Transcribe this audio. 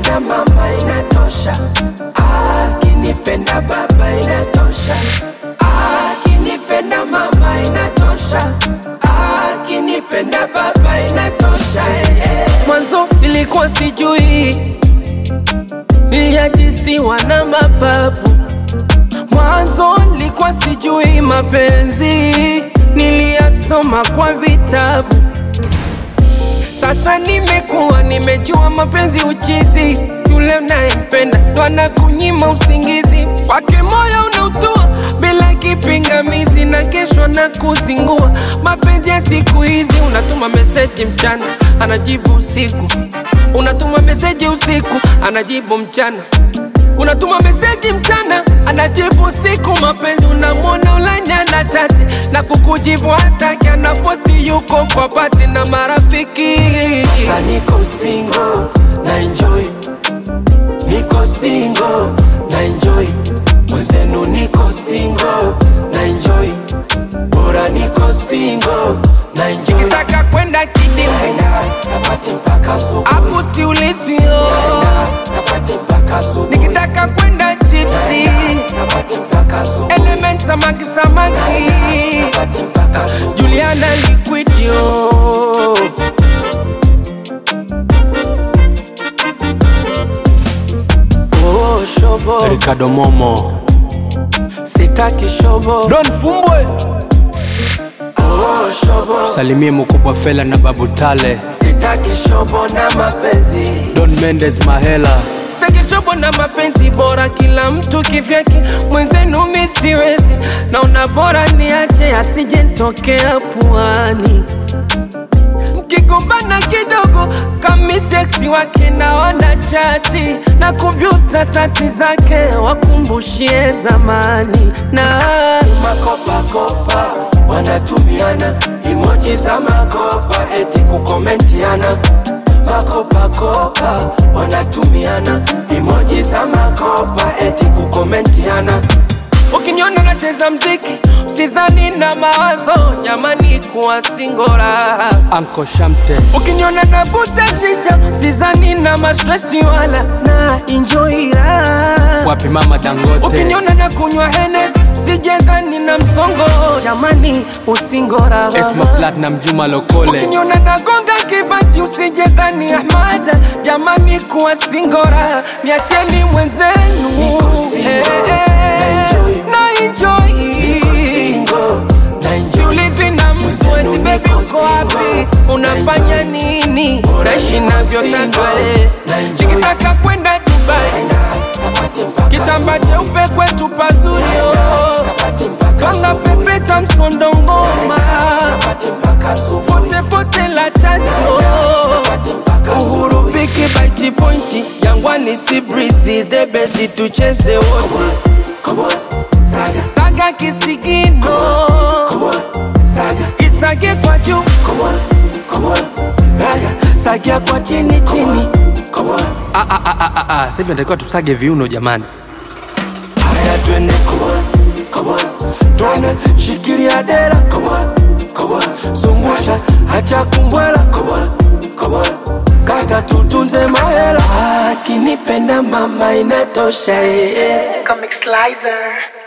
akinipenda mama inatosha, akinipenda baba inatosha, akinipenda mama inatosha, akinipenda baba inatosha. eh, eh. Mwanzo nilikuwa sijui, niliajisiwa na mapapu Mwanzo nilikuwa sijui mapenzi, niliyasoma kwa vitabu. Sasa nimekuwa nimejua mapenzi uchizi, yule unayempenda ndo anakunyima usingizi, kwake moyo unautua bila kipingamizi, na kesho na kuzingua. Mapenzi ya siku hizi, unatuma meseji mchana, anajibu usiku, unatuma meseji usiku, anajibu mchana unatuma meseji mchana anajibu usiku. Mapenzi unamwona ulanya na chati na kukujibu hataki, anapoti yuko kwa pati na marafiki. Sasa niko single na enjoy, niko single na enjoy, mwenzenu niko single na enjoy, bora niko single na enjoy. Nikitaka kwenda kidimu napati mpaka asubuhi, hapo siulizwi oh. napati mpaka asubuhi. Nikitaka kwenda tipsi napati mpaka asubuhi, element samaki samaki napati mpaka asubuhi. Juliana liquid yo Oh, shobo Ricardo Momo sitaki shobo Don Fumbwe oh, shobo salimie mkubwa Fela na Babu Tale sitaki shobo na mapenzi Don Mendes Mahela sitaki shobo na mapenzi bora kila mtu kivyake mwenzenu mi siwezi naona bora niache asije ntokea puani mkigombana kidogo kami seksi wake naona chati na kuvyu statasi zake wakumbushie zamani na makopakopa wanatumiana imoji za makopa eti kukomentiana makopakopa wanatumiana imoji za makopa eti kukomentiana ukiniona nacheza mziki usizani na mawazo jamani kuwa singora Anko Shamte ukiniona navuta shisha sizani na mastresi wala na enjoy raha wapi mama Dangote ukiniona na kunywa henes sijendani na msongo jamani usingora Esma Platinum Juma Lokole ukiniona nagonga kibati usijendani ahmada jamani kuwa singora niacheni mwenzenu Eh, eh, na enjoy Siulizi na mtu eti baby uko wapi, unafanya nini, naishi navyotaka eh. Nikitaka kwenda Dubai, kitamba cheupe kwetu pazuri oh. Kanga pepeta msondo ngoma, fote fote la tasio Uhuru piki baiti pointi, Jangwani si breezy, the best tucheze wote Saga kisigino Isage kwa juu Sagia kwa chini chini Ah, ah, ah, ah, ah, ah. Sasa hivi natakiwa tusage viuno jamani Haya twende Twende shikilia dera Zungusha hacha kumbwela Kata tutunze mahela Akinipenda mama inatosha eh, eh. Comic Slicer.